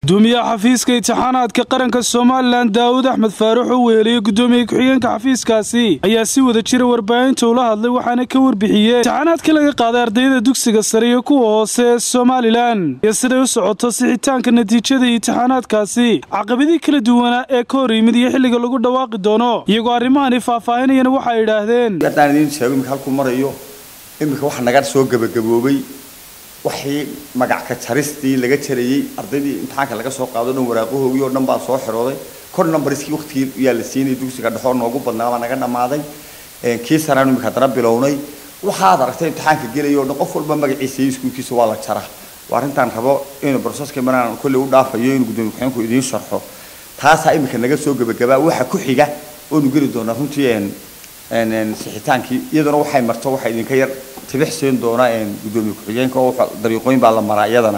gudoomiyaha xafiiska intixaanaadka qaranka somalilan daawud axmed faarax oo weheliyey gudoomiye ku-xigeenka xafiiskaasi ayaa si wada jira warbaahinta ula hadlay waxaana ka warbixiyey intixaanaadka laga qaaday ardayda dugsiga sare iyo kuwa hoose ee somalilan iyo siday u socoto sixitaanka natiijada intixaanaadkaasi caqabadii kala duwanaa ee ka hor yimid iyo xilliga lagu dhawaaqi doono iyagoo arrimahani faahfaahinayana waxay idhaahdeen haddaan idiin sheego iminka halkuu marayo iminka waxa naga soo gebagaboobay waxii magac ka jaristii laga jarayey ardaydii imtixaanka laga soo qaado dhan waraaqahoogii oo dhan baa soo xirooday kor numbariskii waqtigii yaa la siinayay dugsiga dhexoo noogu badnaa baa naga dhammaaday kii saraan iminka haddana bilownay waxaad aragtay imtixaanka gelaya oo dhan qof walba magaciisa iyo iskuulkiisa waa la jaraa waa arrintaan rabo inuu broseska maraan kolley u dhaafayo inuu gudoomiye ku-xigeenku idiin sharxo taasaa iminka naga soo gebagabaa waxa ku xiga oonu geli doonaa runtii sixitaankii iyaduna waxay marto waxaa idinka yar tibix siin doona gudoomiye ku-xigeenka oo dariiqooyin baa la maraa iyadana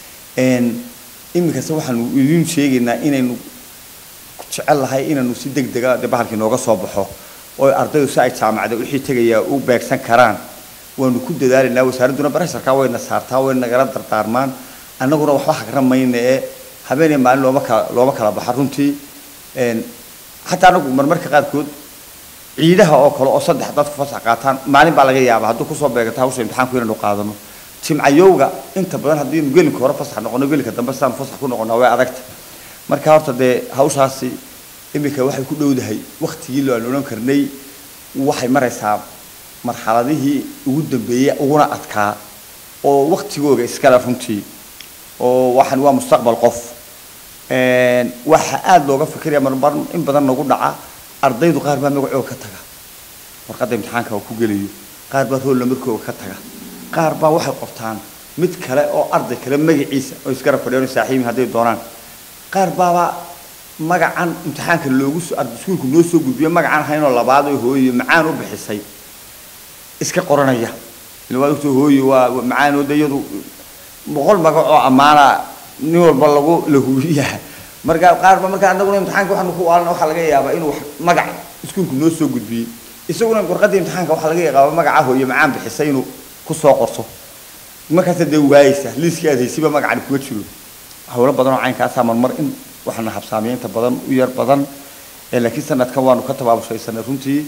iminkase waxaanu idiin sheegaynaa inaynu jecel lahay inaynu si deg dega de bahalkii nooga soo baxo oo ardaydu si ay jaamacada wixii tegayaa u beegsan karaan waanu ku dadaalaynaa wasaaradduna barasharkaa wayna saartaa wayna nagala dardaarmaan annaguna waxba hagran mayna ee habeenay maalin looma kala looma kala baxa runtii xataa anagu marmarka qaarkood ciidaha oo kale oo saddex dadku fasax qaataan maalin baa laga yaabaa hadduu kusoo beegata hawsha imtixaanku inaynu qaadano jimcayowga inta badan haddii gelinka hore fasax noqono gelinka dambe sidaan fasax ku noqonaa way adagta marka horta dee hawshaasi iminka waxay ku dhowdahay waktigii aan odhan karnay waxay maraysaa marxaladihii ugu dambeeyey uguna adkaa oo waktigooga iskale runtii oo waxan waa mustaqbal qof waxa aada looga fikiraya marmar in badan nagu dhaca ardaydu qaar baa magacooga ka taga warqadda imtixaanka oo ku gelayo qaar baa rool namarkooga ka taga qaar baa waxay qortaan mid kale oo arday kale magaciisa oo iskara fadhiyaan saaxiibin hadday doonaan qaar baaba magacan imtixaanka loogu iskuulku noo soo gudbiyo magacan haynoo labaad oo hooyo macaan u bixisay iska qoranaya waa ogtoo hooyo waa macaan oo de iyadu boqol magac oo ammaana nin walba lagu lahubiyaa marka qaarba marka anaguna imtixaanka waxaanu ku waalana waxaa laga yaabaa inuu magac iskuulku noo soo gudbiyey isaguna warqadda imtixaanka waxaa laga yaabaa magaca hooyo macaan bixisay inuu kusoo qorto markaasa dee waayeysa liiskii aad haysiba magacani kuma jiro howlo badan oo caynkaasaa marmar in waxaana habsaamiya inta badan u yar badan laakiin sanadkan waanu ka tabaabashaysanay runtii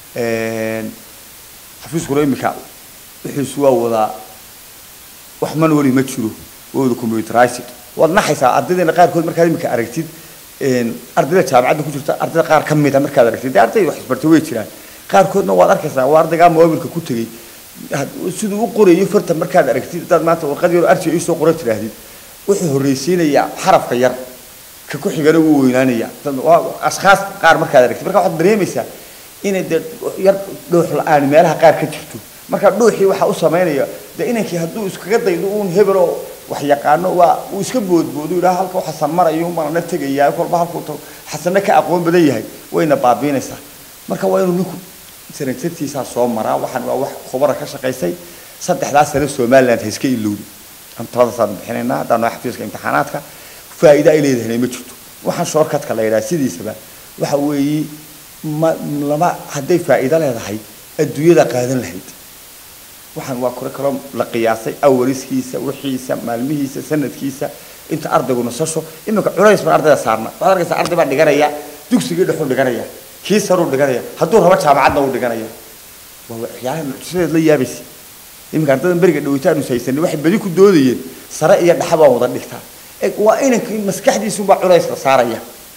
xafiiskuna imika wixiisu waa wadaa wax manuali ma jiro waa wada computerized waad naxaysaa ardaydeena qaarkood markaad imika aragtid ardayda jaamacadda ku jirta ardayda qaar ka mid a markaad aragtid dee arday wax isbartay way jiraan qaarkoodna waad arkaysaa waa ardaygaa moobilka ku tegey siduu u qorayo farta markaad aragtid hadaad maanta warqad yar arji isoo qoran tidhaahdid wuxuu horreysiinayaa xarafka yar ka ku xigana wuu weynaanaya ashkaas qaar markaad aragtid marka waxaad dareemaysaa inay dee yar dhuux la-aan meelaha qaar ka jirto marka dhuuxii waxaa u samaynaya dee inankii hadduu iskaga daydo uun hebeloo wax yaqaano waa uu iska boodboodo yidhaha halka u xasan marayo umanana tegayaa kolba halkuu xasanna ka aqoon badan yahay wayna baabiinaysaa marka waa inuu ninku sanadsantiisaa soo maraa waxaan waa wax khubara ka shaqaysay saddexdaas sano somaliland ha iska ilowdi taladaasaan bixinaynaa haddaan nahay xafiiska imtixaanaadka faa'iido ay leedahayna ma jirto waxaan shortcudka la yidhaha sidiisaba waxa weeye ma lama hadday faa'iido leedahay adduunyada qaadan lahayd waxaan waa kure kaloo la qiyaasay awariskiisa wixiisa maalmihiisa sanadkiisa inta ardaygu nasasho iminka culays baan ardayda saarna waxaad arkaysaa arday baa dhiganaya dugsigii dhexuu dhiganaya kii saruu dhiganaya hadduu rabo jaamacadna uu dhiganaya waa waxyaalaha mucjisadeed la yaabaysa iminka ardaydan beriga dhawitaanu haysanay waxay badi ku doodayeen sare iyo dhaxa baan wada dhigtaa waa inankii maskaxdiisuunbaa culays la saaraya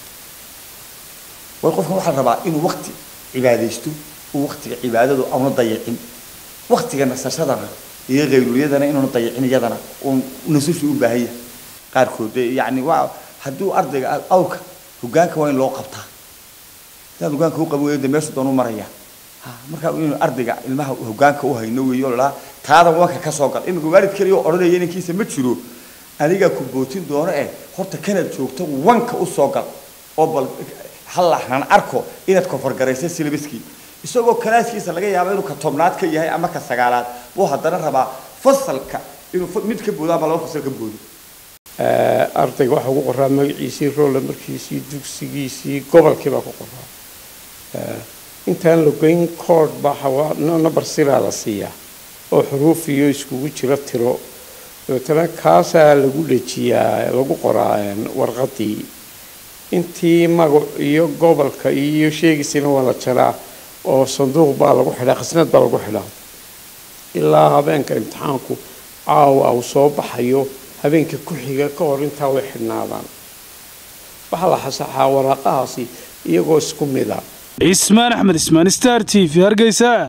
way qofkan waxaa la rabaa inuu waqti cibaadaysto uu waqtiga cibaadadu auna dayacin waqtiga nasashadana iyo qaylulyadana inuuna dayacin iyadana uu nasashu u baahan yahay qaarkood yani waa hadduu ardayga awrka hogaanka waa in loo qabtaa hadaan hogaanka u qaban weyo de meeshu doon u maraya markaa inuu ardayga ilmaha hogaanka u hayno weeyo lalaa taada wanka ka soo gal iminka waalid keliya oo odhanaya inankiisa ma jiro anigaa ku bootin doono eh horta kanaad joogto wanka u soo gal oo bal hallahan arko inaad kofargaraysa silbiskii isagoo kalaaskiisa laga yaabo inuu ka tobnaad ka yahay ama ka sagaalaad buu haddana rabaa fasalka inuu mid ka boodo ama laba fasal ka boodo ardayga waxaa ugu qoraa magaciisii roolla markiisii dugsigiisii gobolkii baa ku qoraa intaan la goyn kood baa number siraa la siiyaa oo xuruuf iyo iskugu jiro tiro dabeetana kaasaa lagu dhejiyaa lagu qoraa warqadii intii magac iyo gobolka iyo sheegiisina waa la jaraa oo sanduuq baa lagu xidhaa khasnad baa lagu xidhaa ilaa habeenka imtixaanku caawa uu soo baxayo habeenka ku xiga ka hor intaa way xidhnaadaan waxaa la xasaxaa waraaqahaasi iyagoo isku mid a cismaan axmed ismaan star t v hargeysa